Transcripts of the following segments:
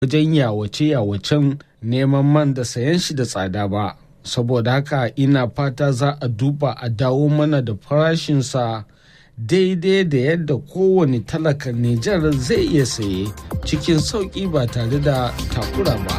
wajen yawace-yawacen neman man da sayan shi da tsada ba saboda haka ina fata za a duba a dawo mana da farashinsa daidai da yadda kowane talakan Nijar zai iya saye cikin sauƙi ba tare da takura ba.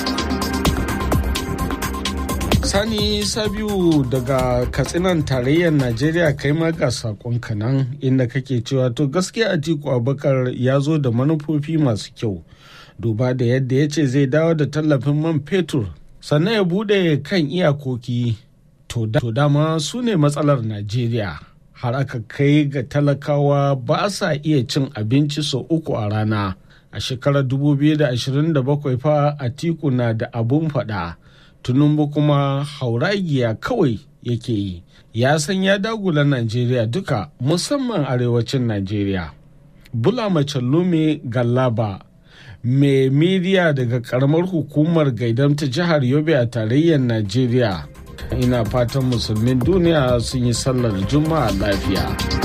Sani Sabiu daga Katsinan tarayyar Najeriya kai ma ga sakon nan inda kake cewa to gaskiya Atiku Abubakar ya zo da manufofi masu kyau duba da yadda ya ce zai dawo da tallafin man fetur sannan ya bude kan iyakoki to dama su ne matsalar Najeriya har aka kai ga talakawa ba sa iya cin abinci sau uku a rana a shekarar 2027 fa Atiku na da abun faɗa. tunumbu kuma hauragiya kawai yake yi ya san ya dagula najeriya duka musamman arewacin najeriya bula lume gallaba mai midiya daga karamar hukumar gaidam ta jihar yobe a tarayyar najeriya ina fatan musulmin duniya sun yi sallar juma'a lafiya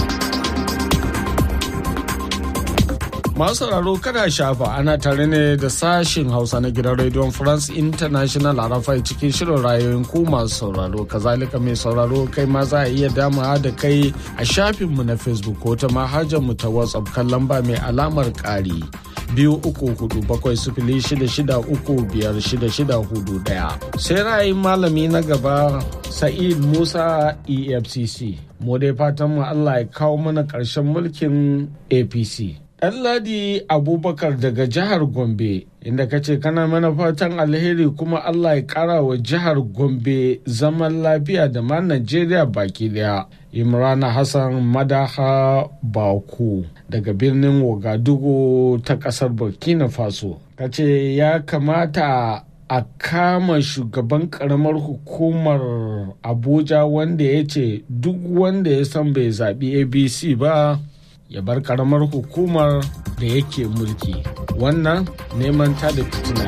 Masu sauraro kada shafa ana tare ne da sashin Hausa na gidan Radio France International a rafai cikin shirin rayoyin ku masu sauraro. Kazalika mai sauraro kai ma za a iya dama da kai a shafinmu na Facebook ko ta mu ta WhatsApp kan lamba mai alamar ƙari. biyu uku hudu bakwai sifili shida shida uku biyar shida shida hudu daya sai ra'ayin malami na gaba sa'id musa efcc mu dai fatan mu allah ya kawo mana ƙarshen mulkin apc Ɗanladi Abubakar daga jihar Gombe inda ka ce kana mana fatan alheri kuma Allah ya ƙara wa jihar Gombe zaman lafiya da ma Najeriya baki daya. Imrana Hassan Madaha Baku daga birnin Wagadugu ta ƙasar Burkina Faso. Ka ce ya kamata a kama shugaban karamar hukumar Abuja wanda ya ce duk wanda ya san bai zaɓi ABC ba ya bar karamar hukumar da yake mulki wannan neman ta da fitina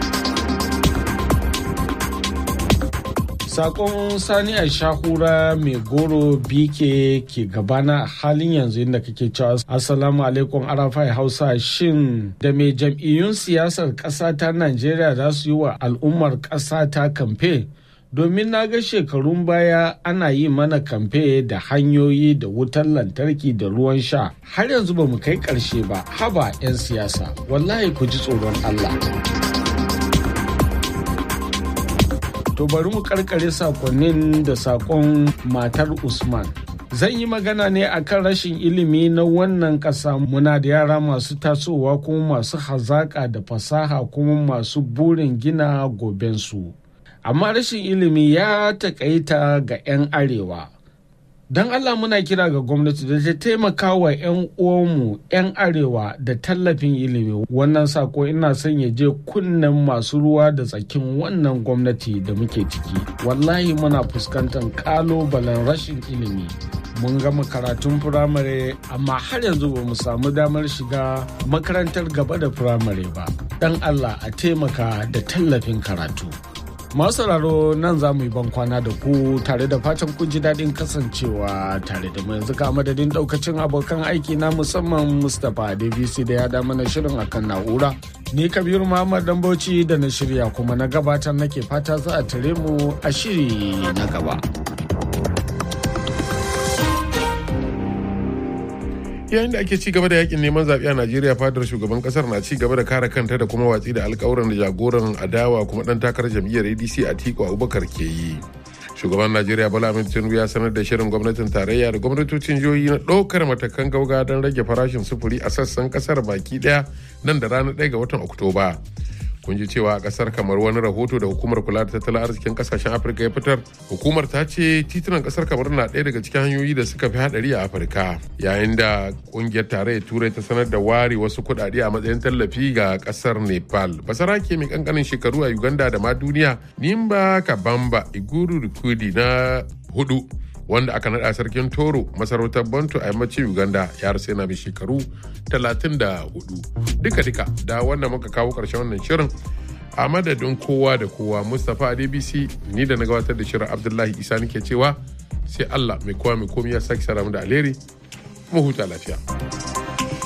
sakon sani a shahura mai goro bike ke gabana a halin yanzu inda kake cewa assalamu alaikum arafai hausa shin da mai jam'iyyun siyasar ƙasa ta najeriya za su yi wa al'ummar ƙasa ta kamfe domin na ga shekarun baya ana yi mana kamfe da hanyoyi da wutar lantarki da ruwan sha har yanzu ba mu kai ƙarshe ba haba 'yan siyasa wallahi ku ji tsoron Allah. To bari mu karkare sakonnin da sakon matar Usman. Zan yi magana ne akan rashin ilimi na wannan ƙasa muna da yara masu tasowa kuma masu hazaƙa da fasaha kuma masu burin gina gobensu. amma rashin ilimi ya takaita ga 'yan arewa don allah muna kira ga gwamnati da ta taimaka wa 'yan uwanmu 'yan arewa da tallafin ilimi wannan sako ina son ya je kunnen masu ruwa da tsakin wannan gwamnati da muke ciki wallahi muna fuskantar kalobalen rashin ilimi mun gama karatun firamare amma har yanzu ba mu samu damar shiga makarantar gaba da firamare ba don allah a taimaka da tallafin karatu masu sauraro nan za mu yi ban kwana da ku tare da fatan kun ji daɗin kasancewa tare da mu yanzu ka madadin ɗaukacin abokan aiki na musamman mustapha dbc da ya da mana shirin akan na'ura ni kabiru muhammad dambauci da na shirya kuma na gabatar nake fata za a tare mu a shiri na gaba. yayin da ake ci gaba da yakin neman zaɓe a najeriya fadar shugaban kasar na ci gaba da kare kanta da kuma watsi da alkawuran da jagoran adawa kuma dan takarar jam'iyyar adc a tiko abubakar ke yi shugaban najeriya bola ahmed tinubu ya sanar da shirin gwamnatin tarayya da gwamnatocin jihohi na ɗaukar matakan gauga don rage farashin sufuri a sassan kasar baki ɗaya nan da ranar 1 ga watan oktoba kun ji cewa a kasar kamar wani rahoto da hukumar kula da tattalin arzikin kasashen afirka ya fitar hukumar ta ce titunan kasar kamar na ɗaya daga cikin hanyoyi da suka fi hadari a afirka yayin da kungiyar tarayyar turai ta sanar da ware wasu kuɗaɗe a matsayin tallafi ga kasar nepal basarake mai kankanin shekaru a uganda da ma duniya nimba kabamba iguru rikudi na hudu wanda aka naɗa sarkin toro masarautar bantu a yammacin uganda ya rasu yana mai shekaru 34 duka-duka da wanda muka kawo ƙarshen wannan shirin a madadin kowa da kowa mustapha adbc ni da na gabatar da shirin abdullahi isa nake cewa sai allah mai kowa mai komi ya sake sara da alheri mu huta lafiya